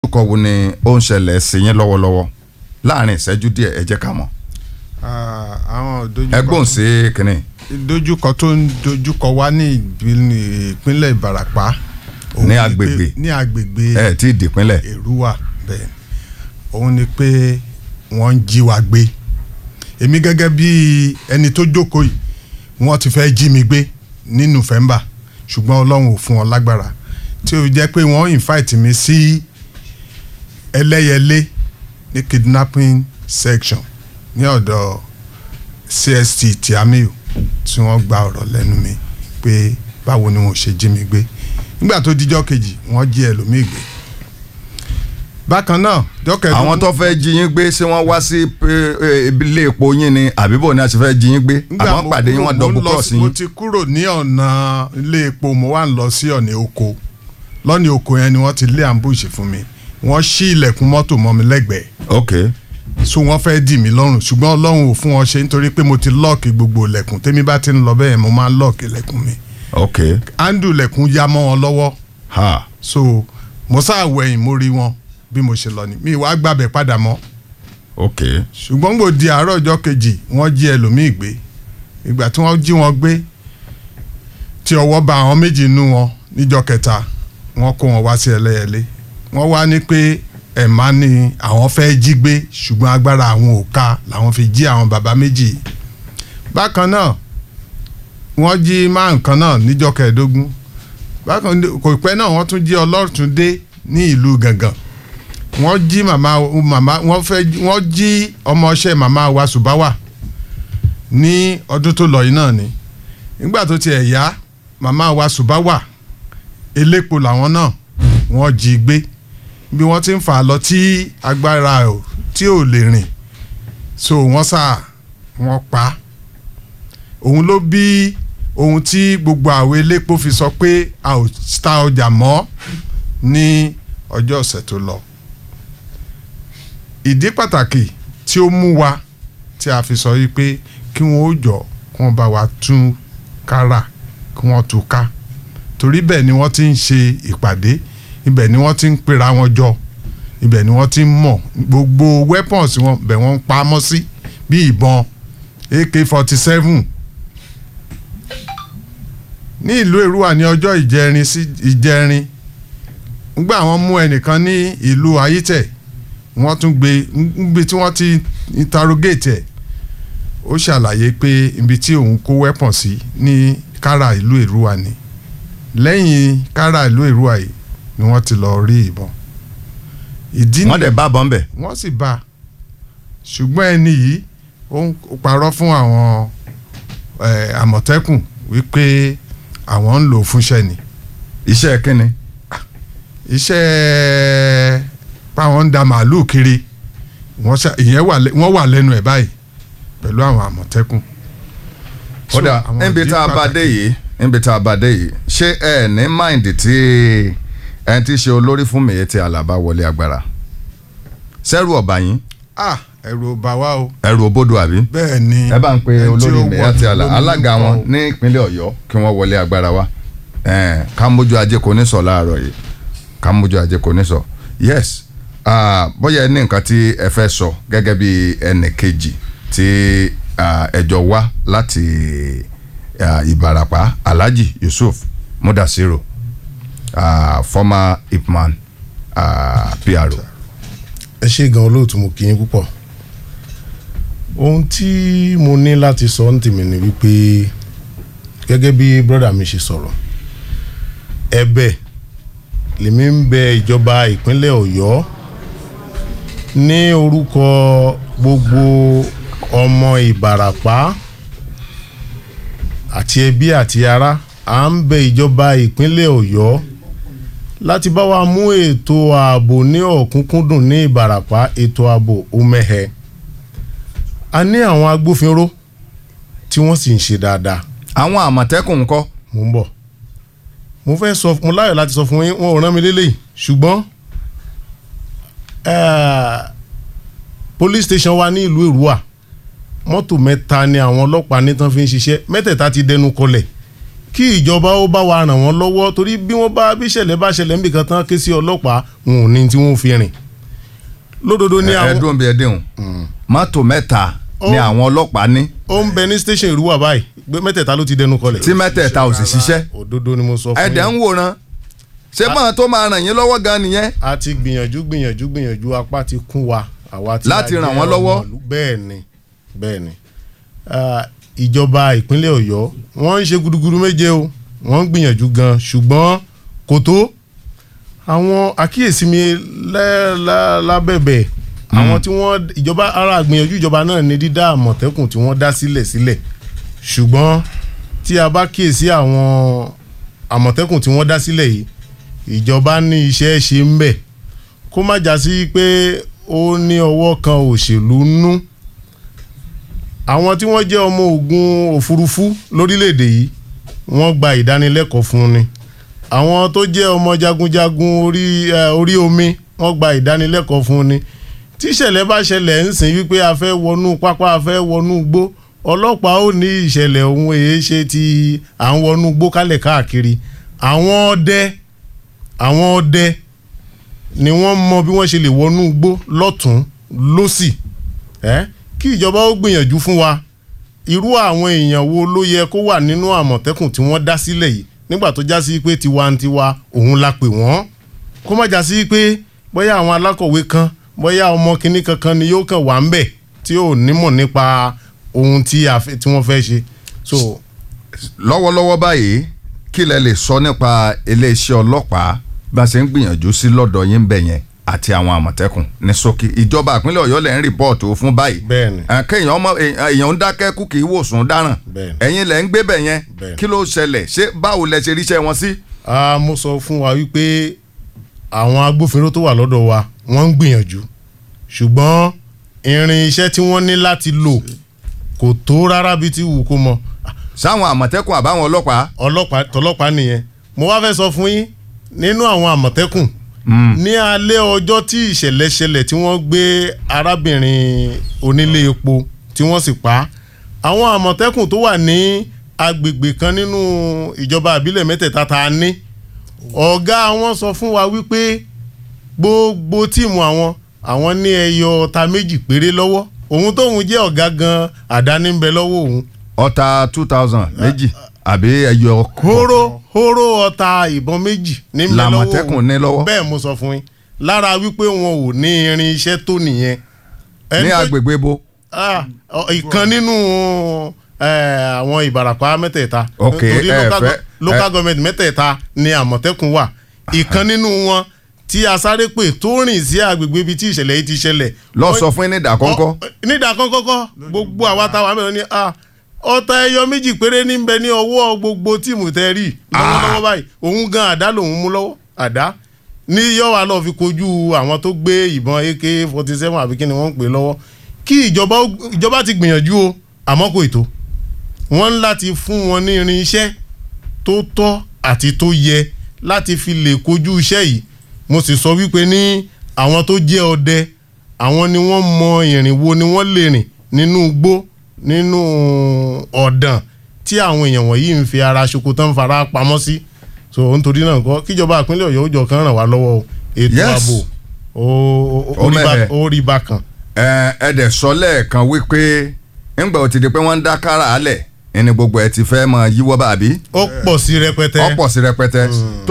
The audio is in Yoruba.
ìdojúkọ wo ni ó ń ṣẹlẹ̀ sí yín lọ́wọ́lọ́wọ́ láàrin ìṣẹ́jú díẹ̀ ẹ jẹ́ ká mọ̀ àwọn ìdojúkọ ẹgbọ́n sí kínní ìdojúkọ tó ń dojúkọ wá ní ìbí- ìpínlẹ̀ Ìbàràpá òun Ní ni agbègbè. pé- ní agbègbè ẹ tí ì dìpínlẹ̀ Èrúwà bẹ́ẹ̀ òun ni pé wọ́n ń jí wa gbé èmi gẹ́gẹ́ bí ẹni tó jókòó yìí wọ́n ti fẹ́ jí mi gbé ní November ṣùgbọ́n Ọlọ́run ò fún wọn lágbára tí ó jẹ́ pé wọ́n invite mi sí Ẹlẹ́yẹlé ní kidnapping section ní ọ̀dọ̀ CST Tiamiu tí wọ́n gba ọ̀rọ̀ lẹ́nu mi pé báwo ni wọ́n ṣe jí mi gbé nígbà tó dijọ́ kejì wọ́n jí ẹlòmíì gbé bákan náà jọ́kẹ́ àwọn tó fẹ́ jí yín gbé ṣé wọ́n wá sí eh, eh, ilé epo yín ni àbíbò ni a ti fẹ́ jí yín gbé àwọn pàdé yín wọ́n dọ̀bù cross mo yín ti kúrò ní ọ̀nà ilé epo mo wá ń lọ sí ọ̀nà oko lọ́nà oko yẹn ni wọ́n ti lé ambush fún mi wọ́n ṣí ilẹ̀kùn mọ́tò mọ́ mi lẹ́gbẹ̀ẹ́ ok so wọ́n fẹ́ dì mí lọ́rùn ṣùgbọ́n ọlọ́run ò fún wọn ṣe nítorí pé mo ti lọ́ọ̀kì gbogbo ilẹ̀kùn tèmi bá ti ń lọ bẹ́ẹ̀ mo máa ń lọ́ọ̀kì ilẹ̀kùn mi ok handle ilẹ̀kùn ya mọ́ wọn lọ́wọ́ ha so mo sáà wẹ̀yìn mo rí wọn bí mo ṣe lọ ni mi wàá gbàbẹ̀ padà mọ́ ok ṣùgbọ́n gbò di àárọ̀ ọjọ́ kejì wọ́n jí ẹlòmíì gbé ìgbà tí wọ́n jí wọn gbé tí ọwọ́ bá àwọn méjì nú wọn níjọ́ kẹta wọ́n kó wọn wá sí ẹlẹ́yẹlé wọ́n wá ní pé ẹ̀má ni àwọn fẹ́ jí gbé ṣùgbọ́n agbára àwọn ò ká làwọn fi jí àwọn bàbá méjì yìí. bákan náà wọ́n jí máa nǹkan náà níjọ́ kẹẹ̀ẹ́dógún bákan ní- kò pẹ́ náà wọ́n tún jí ọlọ́túndé ní ìlú gàngàn wọ́n jí màmá màmá wọ́n fẹ́ wọ́n jí ọmọọṣẹ́ màmá wa Subawa ní ọdún tó lọ yìí náà ni nígbà tó tiẹ̀ yá màmá wa Subawa elépo làwọn náà wọ́n jí gbé bí wọ́n ti ń fà á lọ tí agbára ò tí ò lè rìn so wọ́n sà wọ́n pa á òun ló bí ohun tí gbogbo àwọn elépo fi sọ pé a ò ta ọjà mọ́ ní ọjọ́ ọ̀sẹ̀ tó lọ ìdí pàtàkì tí ó mú wa tí a fi sọ yìí pé kí wọ́n ó jọ kí wọ́n bá wa tún kára kí wọ́n tú ká torí bẹ́ẹ̀ ni wọ́n ti ń ṣe ìpàdé ibẹ̀ ni wọ́n ti ń pera wọn jọ ibẹ̀ ni wọ́n ti ń mọ̀ gbogbo weapons wọn bẹ̀ wọ́n ń pa á mọ́ sí bí ìbọn AK forty seven ní ìlú Èrúwà ní ọjọ́ ìjẹrin sí ìjẹrin ngbà wọ́n mú ẹnìkan ní ìlú Ayítẹ̀ wọ́n tún gbé níbi tí wọ́n ti interrogate ẹ̀ ó ṣàlàyé pé ibi tí òun kó weapon sí ní kára ìlú Èrúwà ni lẹ́yìn kára ìlú Èrúwà yìí ni wọ́n ti lọ rí ìbọn ìdí wọ́n dẹ̀ bá bọ́ ń bẹ̀ wọ́n sì bá a ṣùgbọ́n ẹni yìí ó ń parọ́ fún àwọn eh, àmọ̀tẹ́kùn wípé àwọn ń lò ó fúnṣẹ́ ni iṣẹ́ kínni iṣẹ́ báwọn ń da màálùú kiri wọ́n ṣá- ìyẹn wà lẹ́- wọ́n wà lẹ́nu ẹ̀ báyìí pẹ̀lú àwọn àmọ̀tẹ́kùn. So, kódà àwọn níbi ìdí tá a bá pàtàkì- dé yìí níbi tá a bá dé yìí ṣé ẹ ní máìndì tí ẹni tí í ṣe olórí fún mi ti Àlàbá wọlé agbára sẹ́rù ọ̀bà yín ah ẹ̀rù ò bà wá o ẹrù òbodò àbí bẹ́ẹ̀ ni ẹ bá ń pe ẹni tí olórí ó mi wọ àti àlà lónìí alága ló wọn kọ o. ní ìpínlẹ̀ Ọ̀yọ́ kí wọ́n wọlé agbára wa ẹn, ká mójú ajé kò ní sọ láàárọ̀ yìí ká mójú ajé kò ní sọ yes ah, bóyá ẹ ní nǹkan tí ẹ fẹ́ sọ gẹ́gẹ́ bí ẹnì kejì tí ah, ẹ jọ wá láti ah, Ìbàràpá Alhaji Yusuf Mudasiru ah, former ipman ah, PRO. ẹ ṣe gan olóòtú mo kí yín púpọ̀ ohun tí mo ní láti sọ ní tèmi ni wípé gẹ́gẹ́ bí brọ́dà mi ṣe sọ̀rọ̀ ẹ̀bẹ̀ lèmi ń bẹ ìjọba ìpínlẹ̀ Ọ̀yọ́ ní orúkọ gbogbo ọmọ Ìbàràpá àti ẹbí àti ará à ń bẹ ìjọba ìpínlẹ̀ Ọ̀yọ́ láti bá wa mú ètò ààbò ní ọ̀kúnkúndùn ní Ìbàràpá ètò ààbò omẹ́hẹ a ní àwọn agbófinró tí wọ́n sì ń ṣe dáadáa àwọn àmọ̀tẹ́kùn ńkọ́ mo ń bọ̀ mo fẹ́ sọ mo láyọ̀ láti sọ fún yín wọn ò rán mi lélẹ́yìí ṣùgbọ́n eh, police station wa ní ìlú Èrúwà mọ́tò mẹ́ta ni àwọn ọlọ́pàá ní tán fi ń ṣiṣẹ́ mẹ́tẹ̀ẹ̀ta ti dẹnu kọlẹ̀ kí ìjọba ó bá wa ràn wọ́n lọ́wọ́ torí bí wọ́n bá bí ìṣẹ̀lẹ̀ bá ṣẹlẹ̀ níbi kan tán ké sí ọlọ́pàá wọn ò ní tí wọ́n fi rìn lódodo ní àwọn ẹdùn bíi ẹdínwó mọ́tò mẹ́ta ni Ó- àwọn ọlọ́pàá ní ó ń bẹ ní station ìrúwà báyìí gbé mẹ́tẹ̀ẹ̀ta ló ti dẹnu kọlẹ̀ tí mẹ́tẹ̀ẹ̀ta ò sì ṣiṣẹ́ òdodo ni mo sọ fún ẹ̀dẹ̀ ń wòran ṣé máa tó máa ràn yín lọ́wọ́ gan nìyẹn a ti gbìyànjú gbìyànjú gbìyànjú apá ti kún wa àwa tí a Láti ràn jẹ́ wọ́n lọ́wọ́? ọmọ ìlú. bẹ́ẹ̀ ni bẹ́ẹ̀ ni Ah, ìjọba ìpínlẹ̀ ọ̀yọ́ wọ́n ń ṣe gudugudu méje o wọ́n ń gbìyànjú gan ṣùgbọ́n kò tó àwọn àkíyèsí mi lẹ́- lá- lábẹ́bẹ̀ àwọn tí wọ́n ìjọba ara àgbìyànjú ìjọba náà ní dídá àmọ̀tẹ́kùn tí wọ́n dá sílẹ̀ sílẹ̀ ṣùgbọ́n tí a bá kíyèsí àwọn àmọ̀tẹ́kùn tí wọ́n dá sílẹ̀ yìí ìjọba ní iṣẹ́ ṣe ń bẹ̀ kó má já sí pé ó ní ọwọ́ kan òṣèlú nú àwọn tí wọ́n jẹ́ ọmọ ogun òfurufú lórílẹ̀‐èdè yìí wọ́n gba ìdánilẹ́kọ̀ọ́ fún ni àwọn tó jẹ́ ọmọ jagunjagun orí eh, orí omi wọ́n gba ìdánilẹ́kọ̀ọ́ fún ni tí ìṣẹ̀lẹ̀ bá ṣẹlẹ̀ ń sìn wípé a fẹ́ wọnú pápá a fẹ́ wọnú igbó ọlọ́pàá ò ní ìṣẹ̀lẹ̀ ohun èyí ṣe ti à ń wọnú igbó kálẹ̀ káàkiri àwọn ọdẹ àwọn ọdẹ ni wọ́n mọ bí wọ́n ṣe lè wọnú igbó lọ́tún lọ́sì ẹ́ kí ìjọba ó gbìyànjú fún wa irú àwọn èèyàn wo ló yẹ kó wà nínú àmọ̀tẹ́kùn tí wọ́n dá sílẹ̀ yìí nígbà tó já sí pé tiwantiwa òun la pè wọ́n kó má já sí pé bóyá àwọn alákọ̀wé kan bóyá ọmọ kinní kankan ni yóò kàn wá ń bẹ̀ tí ò nímọ̀ nípa ohun tí a fẹ́- tí wọ́n fẹ́ ṣe so lọ́wọ́lọ́wọ́ báyìí kí lẹ lè sọ nípa iléeṣẹ́ ọlọ́pàá bá a ṣe ń gbìyànjú sí lọ́dọ̀ yín bẹ̀ yẹn àti àwọn àmọ̀tẹ́kùn ní ṣókí ìjọba ìpínlẹ̀ ọ̀yọ́ lẹ̀ ń rìpọ́ọ̀tù fún báyìí Bẹ́ẹ̀ni. Eh, kéèyàn ọmọ èèyàn ń dákẹ́ kú kì í wòsàn dáràn Bẹ́ẹ̀ni. ẹ̀yin lẹ̀ ń gbé bẹ̀ yẹn Bẹ́ẹ̀ni. kí ló ṣẹlẹ̀ ṣé báwo lẹ ṣe ríṣẹ́ wọn sí. a mo sọ fún wa wípé àwọn agbófinró tó wà lọ́dọ̀ wa wọ́n ń gbìyànjú ṣùgbọ́n irin iṣẹ́ tí wọ́n ní láti lò kò tó rárá bí ti wù kó mọ sáwọn àmọ̀tẹ́kùn àbáwọn ọlọ́pàá ọlọ́pàá tọlọ́pàá nìyẹn mo wá fẹ́ sọ fún yín nínú àwọn àmọ̀tẹ́kùn ní alẹ́ ọjọ́ tí ìṣẹ̀lẹ̀ ṣẹlẹ̀ tí wọ́n gbé arábìnrin onílé epo tí wọ́n sì pa á àwọn àmọ̀tẹ́kùn tó wà ní agbègbè kan nínú ìjọba àbílẹ̀ mẹ́tẹ̀ẹ̀ta tá a ní ọ̀gá wọn sọ fún wa wípé gbogbo tíìmù àwọn àwọn ní ẹyọ ọta méjì péré lọ́wọ́ òun tóun jẹ́ ọ̀gá gan àdáni ń bẹ lọ́wọ́ òun ọta two thousand méjì àbí ẹyọ hóró hóró ọta ìbọn méjì ní ń bẹ lọ́wọ́ Làmọ̀tẹ́kùn òun. ní lọ́wọ́. bẹ́ẹ̀ mo sọ fún yín lára wípé wọn ò ní irin iṣẹ́ tó nìyẹn. Ẹni ní tó- agbègbè bo Ah, ọ- ìkan nínú eh, àwọn ìbàràpá mẹ́tẹ̀ẹ̀ta Ok, nítorí ẹ local fẹ́- go- local government mẹ́tẹ̀ẹ̀ta ni àmọ̀tẹ́kùn wà ìkan nínú wọn tí a sáré pè tó rìn sí agbègbè ibi tí ìṣẹ̀lẹ̀ yìí ti ṣẹlẹ̀ lọ Wọ́n- sọ fún yín ní ìdákọ́ńkọ́ nídà kọ́kọ́kọ́ gbogbo àwa táwa mẹ́rin ni ah, ọta ẹyọ méjì péré ní bẹ ní ọwọ́ gbogbo tíìmù tẹ́ rí lọ́wọ́lọ́wọ́ báyìí òun gan àdá lòun mú lọ́wọ́ àdá ní yọ̀wá lọ́ọ́ fi kojú àwọn tó gbé ìbọn ak forty seven àbí kí ni wọ́n ń pè lọ́wọ́ kí ìjọba ó- ìjọba ti gbìyànjú o àmọ́ kò ètò wọ́n ń láti fún wọn ní irin iṣẹ́ tó tọ́ àti tó yẹ láti fi lè kojú iṣẹ́ yìí mo sì sọ wípé ní àwọn tó jẹ́ ọdẹ àwọn ni wọ́n mọ ìrìn wo ni wọ́n lè rìn nínú igbó nínú ọ̀dàn tí àwọn èèyàn wọ̀nyí ń fi ara ṣoko tán fara pamọ́ sí so nítorí náà kọ́ kíjọba ìpínlẹ̀ ọ̀yọ́ ó jọ kan ràn wá lọ́wọ́ o ètò Yes. ààbò ó- ó- Ó ó rí bá- mẹ́hẹ̀. ó rí bákan. ẹ ẹ dẹ̀ sọ lẹ́ẹ̀kan wípé ńgbà ó ti di pé wọ́n ń dá kára alẹ̀ ẹni gbogbo ẹ ti fẹ́ máa yíwọ́ bàbí ó pọ̀ sí rẹpẹtẹ. ọ̀pọ̀ sí rẹpẹtẹ